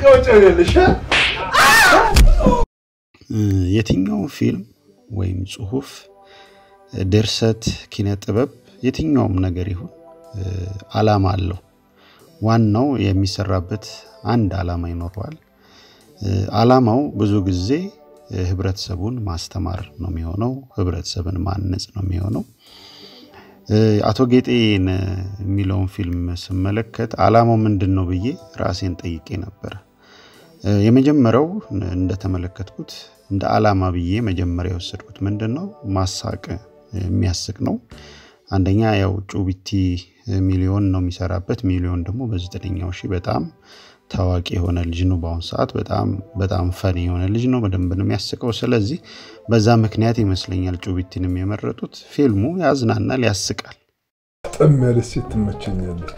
ትቀወጫለሽ። የትኛው ፊልም ወይም ጽሁፍ፣ ድርሰት፣ ኪነ ጥበብ የትኛውም ነገር ይሁን አላማ አለው። ዋናው የሚሰራበት አንድ አላማ ይኖረዋል። አላማው ብዙ ጊዜ ህብረተሰቡን ማስተማር ነው የሚሆነው፣ ህብረተሰብን ማነጽ ነው የሚሆነው። አቶ ጌጤን የሚለውን ፊልም ስመለከት አላማው ምንድን ነው ብዬ ራሴን ጠይቄ ነበረ። የመጀመሪያው እንደተመለከትኩት እንደ አላማ ብዬ መጀመሪያ የወሰድኩት ምንድን ነው ማሳቅ የሚያስቅ ነው። አንደኛ ያው ጩቢቲ ሚሊዮን ነው የሚሰራበት። ሚሊዮን ደግሞ በዘጠነኛው ሺህ በጣም ታዋቂ የሆነ ልጅ ነው። በአሁኑ ሰዓት በጣም በጣም ፈኒ የሆነ ልጅ ነው። በደንብ ነው የሚያስቀው። ስለዚህ በዛ ምክንያት ይመስለኛል ጩቢቲንም የመረጡት። ፊልሙ ያዝናናል፣ ያስቃል። ጠም ያለች ሴት ትመቸኛለች።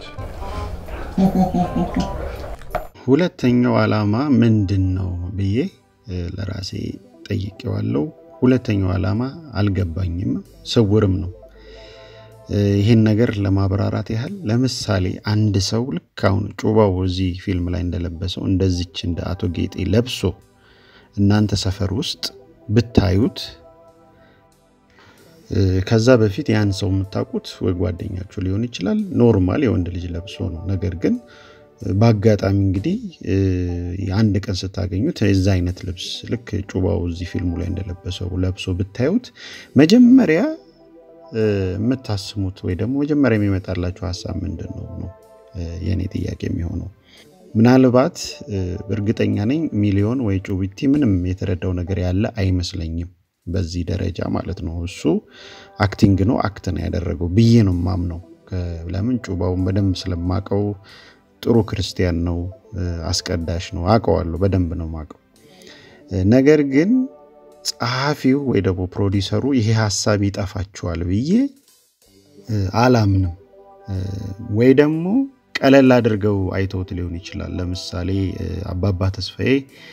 ሁለተኛው አላማ ምንድን ነው ብዬ ለራሴ ጠይቄዋለሁ። ሁለተኛው አላማ አልገባኝም፣ ስውርም ነው። ይህን ነገር ለማብራራት ያህል ለምሳሌ አንድ ሰው ልክ አሁን ጩባው እዚህ ፊልም ላይ እንደለበሰው እንደዚች እንደ አቶ ጌጤ ለብሶ እናንተ ሰፈር ውስጥ ብታዩት ከዛ በፊት ያን ሰው የምታውቁት ወይ ጓደኛችሁ ሊሆን ይችላል። ኖርማል የወንድ ልጅ ለብሶ ነው። ነገር ግን በአጋጣሚ እንግዲህ አንድ ቀን ስታገኙት የዛ አይነት ልብስ ልክ ጩባው እዚህ ፊልሙ ላይ እንደለበሰው ለብሶ ብታዩት መጀመሪያ የምታስሙት ወይ ደግሞ መጀመሪያ የሚመጣላችሁ ሀሳብ ምንድን ነው ነው የእኔ ጥያቄ የሚሆነው። ምናልባት እርግጠኛ ነኝ ሚሊዮን ወይ ጩቢቲ ምንም የተረዳው ነገር ያለ አይመስለኝም በዚህ ደረጃ ማለት ነው። እሱ አክቲንግ ነው አክት ነው ያደረገው ብዬ ነው ማምነው። ለምን ጩባውን በደንብ ስለማቀው ጥሩ ክርስቲያን ነው፣ አስቀዳሽ ነው፣ አውቀዋለሁ፣ በደንብ ነው ማቀው። ነገር ግን ጸሐፊው ወይ ደግሞ ፕሮዲሰሩ ይሄ ሀሳብ ይጠፋችኋል ብዬ አላምንም። ወይ ደግሞ ቀለል አድርገው አይተውት ሊሆን ይችላል። ለምሳሌ አባባ ተስፋዬ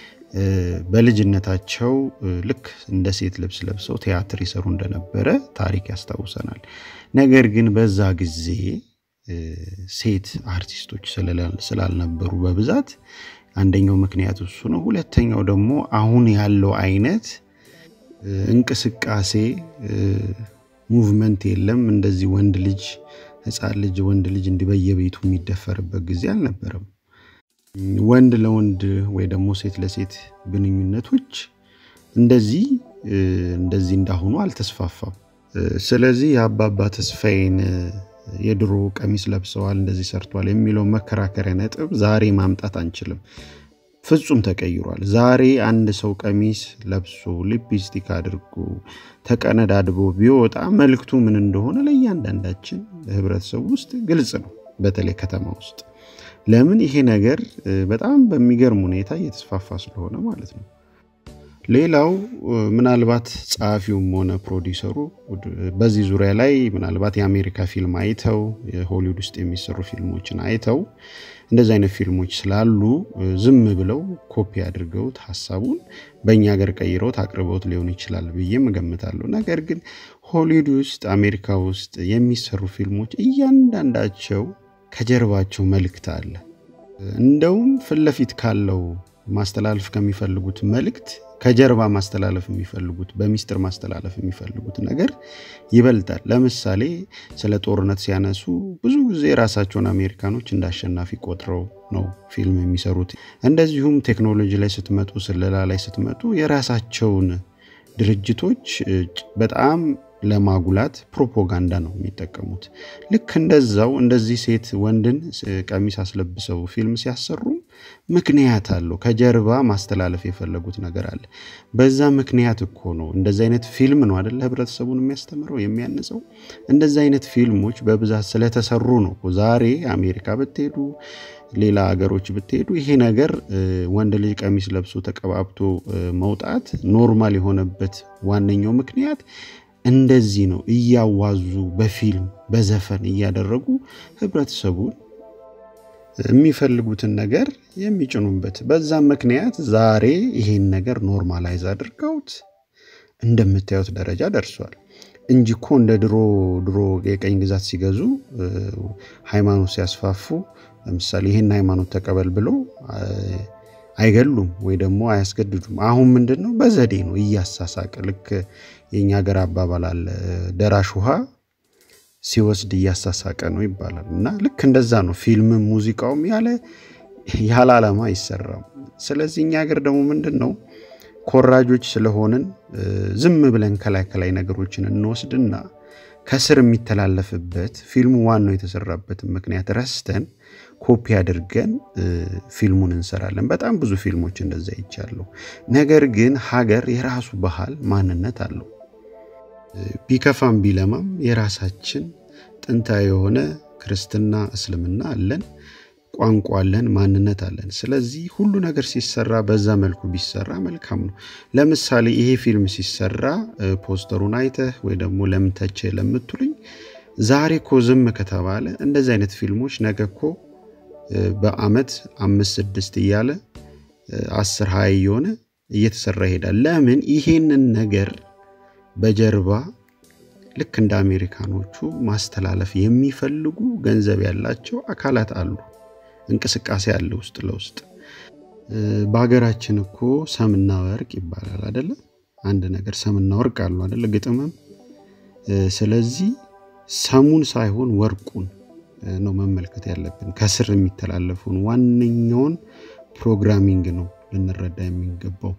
በልጅነታቸው ልክ እንደ ሴት ልብስ ለብሰው ቲያትር ይሰሩ እንደነበረ ታሪክ ያስታውሰናል። ነገር ግን በዛ ጊዜ ሴት አርቲስቶች ስላልነበሩ በብዛት አንደኛው ምክንያት እሱ ነው። ሁለተኛው ደግሞ አሁን ያለው አይነት እንቅስቃሴ ሙቭመንት የለም። እንደዚህ ወንድ ልጅ ህፃን ልጅ ወንድ ልጅ እንዲህ በየቤቱ የሚደፈርበት ጊዜ አልነበረም። ወንድ ለወንድ ወይ ደግሞ ሴት ለሴት ግንኙነቶች እንደዚህ እንደዚህ እንዳሁኑ አልተስፋፋም። ስለዚህ የአባባ ተስፋዬን የድሮ ቀሚስ ለብሰዋል እንደዚህ ሰርቷል የሚለው መከራከሪያ ነጥብ ዛሬ ማምጣት አንችልም። ፍጹም ተቀይሯል። ዛሬ አንድ ሰው ቀሚስ ለብሶ ሊፕስቲክ አድርጎ ተቀነዳድቦ ቢወጣ መልክቱ ምን እንደሆነ ለእያንዳንዳችን ህብረተሰብ ውስጥ ግልጽ ነው። በተለይ ከተማ ውስጥ ለምን ይሄ ነገር በጣም በሚገርም ሁኔታ እየተስፋፋ ስለሆነ ማለት ነው። ሌላው ምናልባት ጸሐፊውም ሆነ ፕሮዲሰሩ በዚህ ዙሪያ ላይ ምናልባት የአሜሪካ ፊልም አይተው የሆሊውድ ውስጥ የሚሰሩ ፊልሞችን አይተው እንደዚህ አይነት ፊልሞች ስላሉ ዝም ብለው ኮፒ አድርገውት ሀሳቡን በእኛ ሀገር ቀይረውት አቅርበውት ሊሆን ይችላል ብዬም እገምታለሁ። ነገር ግን ሆሊውድ ውስጥ አሜሪካ ውስጥ የሚሰሩ ፊልሞች እያንዳንዳቸው ከጀርባቸው መልእክት አለ። እንደውም ፊት ለፊት ካለው ማስተላለፍ ከሚፈልጉት መልእክት ከጀርባ ማስተላለፍ የሚፈልጉት በሚስጥር ማስተላለፍ የሚፈልጉት ነገር ይበልጣል። ለምሳሌ ስለ ጦርነት ሲያነሱ ብዙ ጊዜ ራሳቸውን አሜሪካኖች እንደ አሸናፊ ቆጥረው ነው ፊልም የሚሰሩት። እንደዚሁም ቴክኖሎጂ ላይ ስትመጡ፣ ስለላ ላይ ስትመጡ የራሳቸውን ድርጅቶች በጣም ለማጉላት ፕሮፓጋንዳ ነው የሚጠቀሙት። ልክ እንደዛው እንደዚህ ሴት ወንድን ቀሚስ አስለብሰው ፊልም ሲያሰሩም ምክንያት አለው። ከጀርባ ማስተላለፍ የፈለጉት ነገር አለ። በዛ ምክንያት እኮ ነው እንደዚህ አይነት ፊልም ነው አደለ ህብረተሰቡን የሚያስተምረው የሚያንጸው። እንደዚህ አይነት ፊልሞች በብዛት ስለተሰሩ ነው ዛሬ አሜሪካ ብትሄዱ ሌላ ሀገሮች ብትሄዱ ይሄ ነገር ወንድ ልጅ ቀሚስ ለብሶ ተቀባብቶ መውጣት ኖርማል የሆነበት ዋነኛው ምክንያት እንደዚህ ነው። እያዋዙ በፊልም በዘፈን እያደረጉ ህብረተሰቡን የሚፈልጉትን ነገር የሚጭኑበት። በዛም ምክንያት ዛሬ ይሄን ነገር ኖርማላይዝ አድርገውት እንደምታዩት ደረጃ ደርሷል እንጂ እኮ እንደ ድሮ ድሮ የቀኝ ግዛት ሲገዙ ሃይማኖት ሲያስፋፉ ለምሳሌ ይህን ሃይማኖት ተቀበል ብሎ አይገሉም ወይ ደግሞ አያስገድዱም። አሁን ምንድን ነው በዘዴ ነው እያሳሳቀ ልክ የእኛ ሀገር አባባል አለ ደራሽ ውሃ ሲወስድ እያሳሳቀ ነው ይባላል። እና ልክ እንደዛ ነው ፊልምም ሙዚቃውም ያለ ያለ ዓላማ አይሰራም። ስለዚህ እኛ ሀገር ደግሞ ምንድን ነው ኮራጆች ስለሆንን ዝም ብለን ከላይ ከላይ ነገሮችን እንወስድና ከስር የሚተላለፍበት ፊልሙ ዋናው የተሰራበትን ምክንያት ረስተን ኮፒ አድርገን ፊልሙን እንሰራለን። በጣም ብዙ ፊልሞች እንደዛ ይቻለሁ። ነገር ግን ሀገር የራሱ ባህል ማንነት አለው። ቢከፋም ቢለማም የራሳችን ጥንታዊ የሆነ ክርስትና፣ እስልምና አለን፣ ቋንቋ አለን፣ ማንነት አለን። ስለዚህ ሁሉ ነገር ሲሰራ በዛ መልኩ ቢሰራ መልካም ነው። ለምሳሌ ይሄ ፊልም ሲሰራ ፖስተሩን አይተህ ወይ ደግሞ ለምን ተቼ ለምትሉኝ ዛሬ እኮ ዝም ከተባለ እንደዚህ አይነት ፊልሞች ነገ እኮ በአመት አምስት ስድስት እያለ አስር ሀያ እየሆነ እየተሰራ ይሄዳል። ለምን ይሄንን ነገር በጀርባ ልክ እንደ አሜሪካኖቹ ማስተላለፍ የሚፈልጉ ገንዘብ ያላቸው አካላት አሉ። እንቅስቃሴ አለ ውስጥ ለውስጥ። በሀገራችን እኮ ሰምና ወርቅ ይባላል አደለ? አንድ ነገር ሰምና ወርቅ አሉ አደለ? ግጥምም። ስለዚህ ሰሙን ሳይሆን ወርቁን ነው መመልከት ያለብን። ከስር የሚተላለፉን ዋነኛውን ፕሮግራሚንግ ነው ልንረዳ የሚገባው።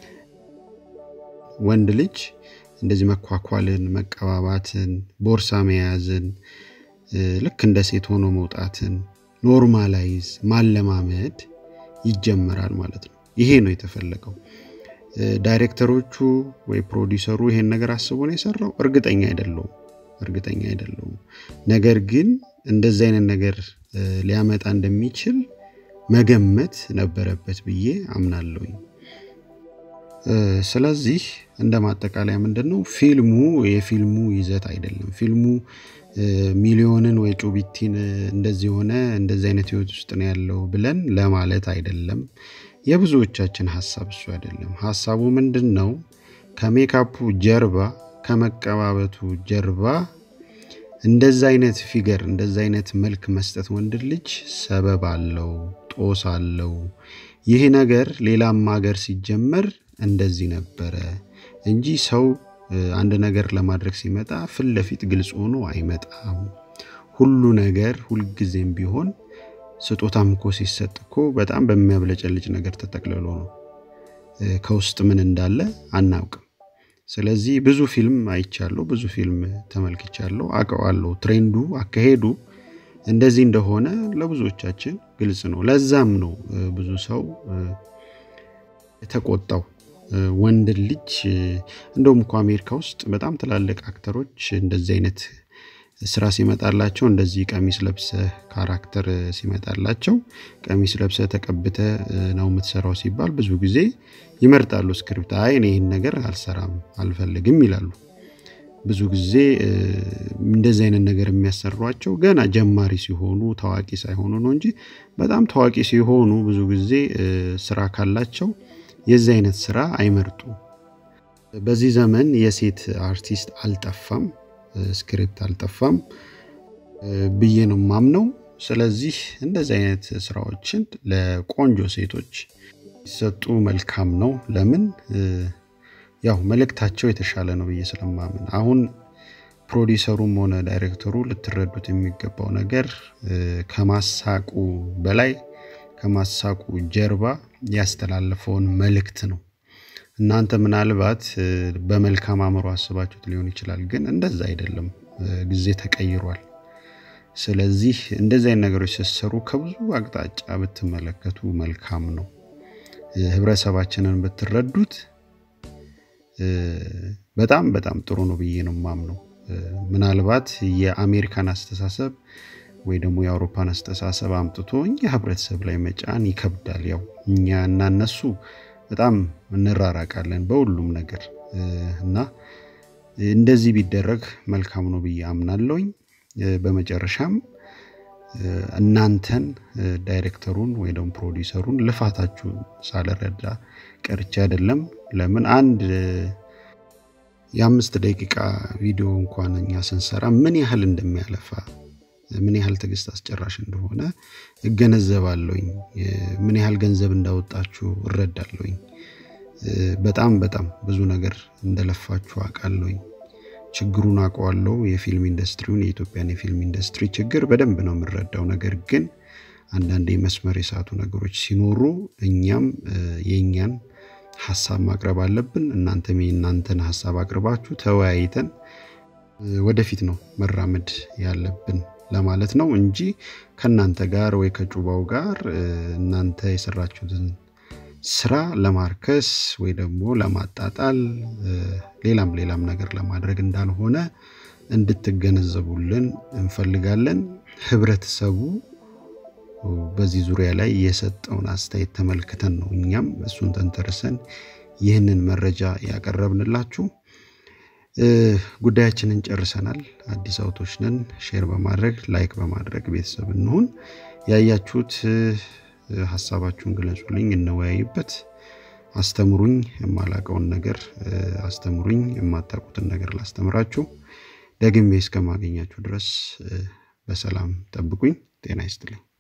ወንድ ልጅ እንደዚህ መኳኳልን፣ መቀባባትን፣ ቦርሳ መያዝን፣ ልክ እንደ ሴት ሆኖ መውጣትን ኖርማላይዝ ማለማመድ ይጀመራል ማለት ነው። ይሄ ነው የተፈለገው። ዳይሬክተሮቹ ወይ ፕሮዲሰሩ ይሄን ነገር አስቦ ነው የሰራው? እርግጠኛ አይደለውም እርግጠኛ አይደለውም። ነገር ግን እንደዚህ አይነት ነገር ሊያመጣ እንደሚችል መገመት ነበረበት ብዬ አምናለሁኝ። ስለዚህ እንደ ማጠቃለያ ምንድን ነው ፊልሙ የፊልሙ ይዘት አይደለም። ፊልሙ ሚሊዮንን ወይ ጩቢቲን እንደዚህ ሆነ እንደዚህ አይነት ህይወት ውስጥ ነው ያለው ብለን ለማለት አይደለም። የብዙዎቻችን ሀሳብ እሱ አይደለም። ሀሳቡ ምንድን ነው? ከሜካፑ ጀርባ ከመቀባበቱ ጀርባ እንደዛ አይነት ፊገር እንደዛ አይነት መልክ መስጠት ወንድ ልጅ ሰበብ አለው፣ ጦስ አለው። ይህ ነገር ሌላም ሀገር ሲጀመር እንደዚህ ነበረ እንጂ ሰው አንድ ነገር ለማድረግ ሲመጣ ፊት ለፊት ግልጽ ሆኖ አይመጣም። ሁሉ ነገር ሁልጊዜም ቢሆን ስጦታም እኮ ሲሰጥ እኮ በጣም በሚያብለጨልጭ ነገር ተጠቅልሎ ነው። ከውስጥ ምን እንዳለ አናውቅም። ስለዚህ ብዙ ፊልም አይቻለሁ፣ ብዙ ፊልም ተመልክቻለሁ፣ አውቀዋለሁ። ትሬንዱ አካሄዱ እንደዚህ እንደሆነ ለብዙዎቻችን ግልጽ ነው። ለዛም ነው ብዙ ሰው የተቆጣው ወንድ ልጅ እንደውም እኮ አሜሪካ ውስጥ በጣም ትላልቅ አክተሮች እንደዚህ አይነት ስራ ሲመጣላቸው እንደዚህ ቀሚስ ለብሰ ካራክተር ሲመጣላቸው ቀሚስ ለብሰ ተቀብተ ነው የምትሰራው ሲባል ብዙ ጊዜ ይመርጣሉ ስክሪፕት። አይ እኔ ይህን ነገር አልሰራም አልፈልግም ይላሉ። ብዙ ጊዜ እንደዚህ አይነት ነገር የሚያሰሯቸው ገና ጀማሪ ሲሆኑ ታዋቂ ሳይሆኑ ነው እንጂ በጣም ታዋቂ ሲሆኑ ብዙ ጊዜ ስራ ካላቸው የዚህ አይነት ስራ አይመርጡ። በዚህ ዘመን የሴት አርቲስት አልጠፋም፣ ስክሪፕት አልጠፋም ብዬ ነው ማምነው። ስለዚህ እንደዚህ አይነት ስራዎችን ለቆንጆ ሴቶች ሲሰጡ መልካም ነው። ለምን ያው መልእክታቸው የተሻለ ነው ብዬ ስለማምን አሁን ፕሮዲሰሩም ሆነ ዳይሬክተሩ ልትረዱት የሚገባው ነገር ከማሳቁ በላይ ከማሳቁ ጀርባ ያስተላለፈውን መልእክት ነው። እናንተ ምናልባት በመልካም አእምሮ አስባችሁት ሊሆን ይችላል፣ ግን እንደዛ አይደለም። ጊዜ ተቀይሯል። ስለዚህ እንደዚህ አይነት ነገሮች ስትሰሩ ከብዙ አቅጣጫ ብትመለከቱ መልካም ነው። ህብረተሰባችንን ብትረዱት በጣም በጣም ጥሩ ነው ብዬ ነው ማምነው። ምናልባት የአሜሪካን አስተሳሰብ ወይ ደግሞ የአውሮፓን አስተሳሰብ አምጥቶ እኛ ህብረተሰብ ላይ መጫን ይከብዳል። ያው እኛ እና እነሱ በጣም እንራራቃለን በሁሉም ነገር እና እንደዚህ ቢደረግ መልካም ነው ብዬ አምናለሁኝ። በመጨረሻም እናንተን ዳይሬክተሩን ወይ ደግሞ ፕሮዲሰሩን ልፋታችሁን ሳልረዳ ቀርቼ አይደለም። ለምን አንድ የአምስት ደቂቃ ቪዲዮ እንኳን እኛ ስንሰራ ምን ያህል እንደሚያለፋ ምን ያህል ትዕግስት አስጨራሽ እንደሆነ እገነዘባለሁኝ። ምን ያህል ገንዘብ እንዳወጣችሁ እረዳለሁኝ። በጣም በጣም ብዙ ነገር እንደለፋችሁ አውቃለሁኝ። ችግሩን አውቀዋለሁ። የፊልም ኢንዱስትሪውን የኢትዮጵያን የፊልም ኢንዱስትሪ ችግር በደንብ ነው የምረዳው። ነገር ግን አንዳንዴ መስመር የሳቱ ነገሮች ሲኖሩ እኛም የእኛን ሀሳብ ማቅረብ አለብን። እናንተም የእናንተን ሀሳብ አቅርባችሁ ተወያይተን ወደፊት ነው መራመድ ያለብን ለማለት ነው እንጂ ከእናንተ ጋር ወይ ከጩባው ጋር እናንተ የሰራችሁትን ስራ ለማርከስ ወይ ደግሞ ለማጣጣል ሌላም ሌላም ነገር ለማድረግ እንዳልሆነ እንድትገነዘቡልን እንፈልጋለን። ህብረተሰቡ በዚህ ዙሪያ ላይ የሰጠውን አስተያየት ተመልክተን ነው እኛም እሱን ተንተርሰን ይህንን መረጃ ያቀረብንላችሁ። ጉዳያችንን ጨርሰናል። አዲስ አውቶች ነን። ሼር በማድረግ ላይክ በማድረግ ቤተሰብ እንሁን። ያያችሁት ሀሳባችሁን ግለጹልኝ፣ እንወያይበት። አስተምሩኝ፣ የማላቀውን ነገር አስተምሩኝ፣ የማታውቁትን ነገር ላስተምራችሁ። ደግሜ እስከማገኛችሁ ድረስ በሰላም ጠብቁኝ። ጤና ይስጥልኝ።